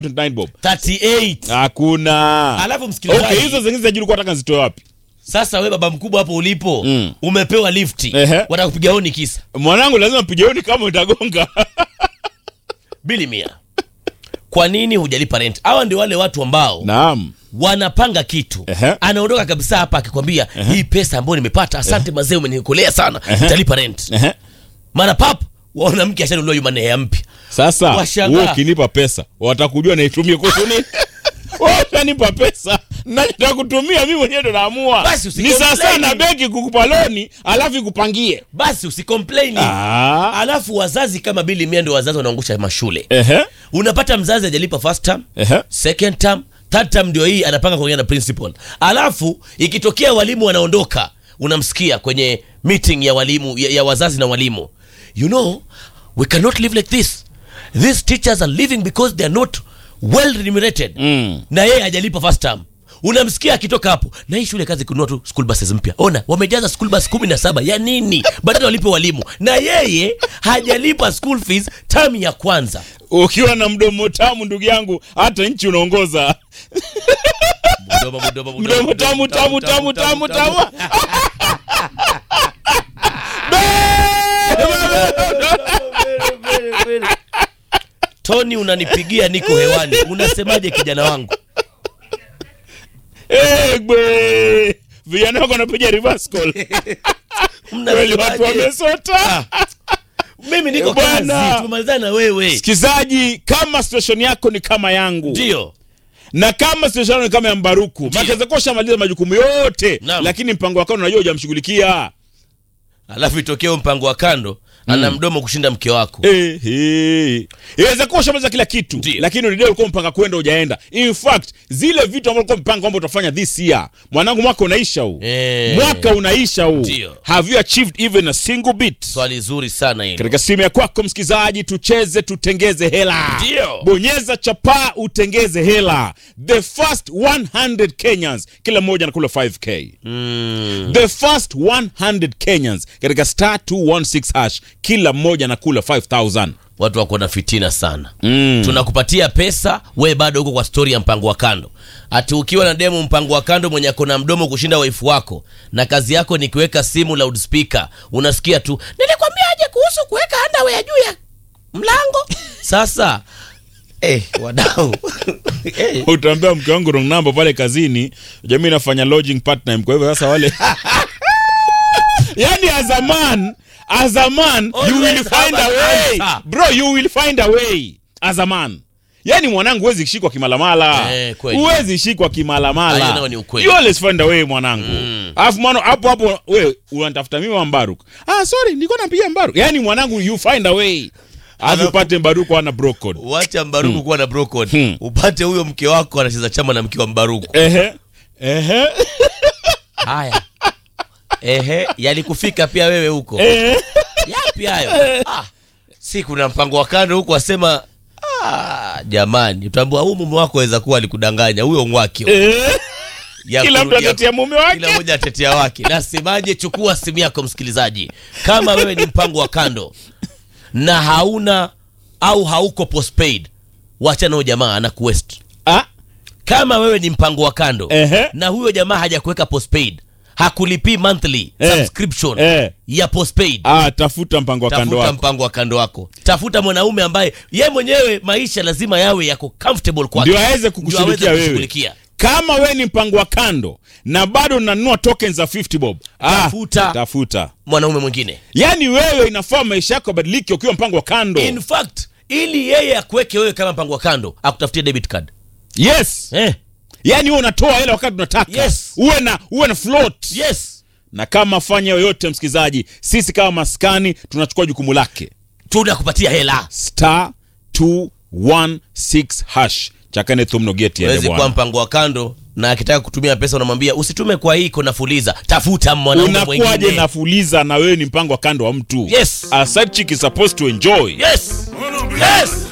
29 bob 38 hakuna alafu msikilizaji okay hizo zingine za juu ulikuwa nataka nzitoe wapi sasa we baba mkubwa hapo ulipo Mm. umepewa lifti Ehe. watakupiga honi kisa mwanangu lazima mpige honi kama utagonga bili mia kwa nini hujalipa rent hawa ndio wale watu ambao naam wanapanga kitu Ehe. anaondoka kabisa hapa akikwambia hii pesa ambayo nimepata asante mazee umeniokolea sana nitalipa rent Ehe. mara pap waona mke ashanuliwa jumanne ya mpya sasa Washangaa. wewe ukinipa pesa watakujua naitumie kuhusu nini Wewe utanipa pesa nachotaka kutumia mimi mwenyewe ndo naamua Basi ni usicomplain. sasa na benki kukupa loni alafu ikupangie basi usikomplaini Ah. alafu wazazi kama bili mia ndio wazazi wanaangusha mashule Ehe. unapata mzazi ajalipa first term Ehe. second term third term ndio hii anapanga kuongea na principal alafu ikitokea walimu wanaondoka unamsikia kwenye meeting ya walimu ya, ya wazazi na walimu you know we cannot live like this these teachers are living because they are not well remunerated Mm. na yeye hajalipa first term unamsikia akitoka hapo na hii shule kazi kununua tu school buses mpya ona wamejaza school bus kumi na saba ya nini badala walipe walimu na yeye hajalipa school fees term ya kwanza ukiwa na mdomo tamu ndugu yangu hata nchi unaongoza mdomo, mdomo, mdomo tamu tamu tamu tamu tamu tony unanipigia niko hewani unasemaje kijana wangu egbe vijana wako wanapiga reverse call kweli watu Mnasemaje? wamesota mimi niko Bwana. kazi tumalizana na wewe sikizaji kama situation yako ni kama yangu ndio na kama situation yako ni kama ya mbaruku makaweza shamaliza majukumu yote Naam. lakini mpango wako unajua hujamshughulikia alafu itokee mpango wa kando ana mdomo kushinda mke wako Eh, eh. inaweza kuwa ushamaliza kila kitu Ndio. lakini ulidai ulikuwa mpanga kwenda ujaenda in fact zile vitu ambavyo ulikuwa mpanga kwamba utafanya this year mwanangu mwaka unaisha huu Eh. mwaka unaisha huu Ndio. have you achieved even a single bit swali zuri sana hilo katika simu ya kwako msikilizaji tucheze tutengeze hela Ndio. bonyeza chapaa utengeze hela the first 100 kenyans kila mmoja anakula 5k mm. the first 100 kenyans katika star 216 hash kila mmoja anakula 5000 watu wako na fitina sana Mm. tunakupatia pesa we bado huko kwa stori ya mpango wa kando ati ukiwa na demu mpango wa kando mwenye ako na mdomo kushinda waifu wako na kazi yako ni kuweka simu loudspeaker unasikia tu nilikwambiaje kuhusu kuweka underwear juu ya mlango sasa eh, wadau eh, utaambia mke wangu wrong number pale kazini jamii inafanya lodging part time kwa hivyo sasa wale yani as a man as a man you Always will find have a an way answer. bro you will find a way as a man yani mwanangu huwezi shikwa kimalamala Eh, kweli. huwezi shikwa Hayo kimalamala nayo ni ukweli. you always find a way mwanangu alafu mwana hapo hapo we unatafuta mimi wa mbaruk ah sorry nilikuwa napiga mbaruk yani mwanangu you find a way alafu Alafu- upate mbaruku ana brokod wacha mbaruku kuwa na brokod Hmm. upate huyo mke wako anacheza chama na mke wa mbaruku ehe ehe haya ehe yalikufika pia wewe huko ehe yapi hayo ah, si kuna mpango wa kando huku asema ah, jamani utaambua huu mume wako aweza kuwa alikudanganya huyo ngwaki ehe Ya kila kuru- mtu ya- atatia mume wake kila mmoja atetea wake nasemaje chukua simu yako msikilizaji kama wewe ni mpango wa kando na hauna au hauko postpaid wachana huyo jamaa ana kuwest ah kama wewe ni mpango wa kando Ehe. na huyo jamaa hajakuweka postpaid hakulipii monthly Eh. subscription Eh. ya postpaid ah tafuta mpango wa kando tafuta wako mpango wa kando wako tafuta mwanaume ambaye ye mwenyewe maisha lazima yawe yako comfortable kwake ndio aweze Ndio kukushughulikia aweze wewe kukushughulikia. kama wewe ni mpango wa kando na bado unanunua tokens za 50 bob Tafuta. ah, tafuta mwanaume mwingine yaani wewe inafaa maisha yako yabadilike ukiwa mpango wa kando in fact ili yeye akuweke wewe kama mpango wa kando akutafutie debit card yes eh, yaani wewe unatoa hela wakati unataka Yes. uwe na uwe na float yes na kama fanya yoyote msikilizaji sisi kama maskani tunachukua jukumu lake tunakupatia hela star 216 hash chakane thumnogeti wezi kuwa mpango wa kando na akitaka kutumia pesa unamwambia usitume kwa hii kona fuliza tafuta mwanaume unakuwaje mwingine nafuliza na wewe ni mpango wa kando wa mtu Yes. a side chick is supposed to enjoy yes yes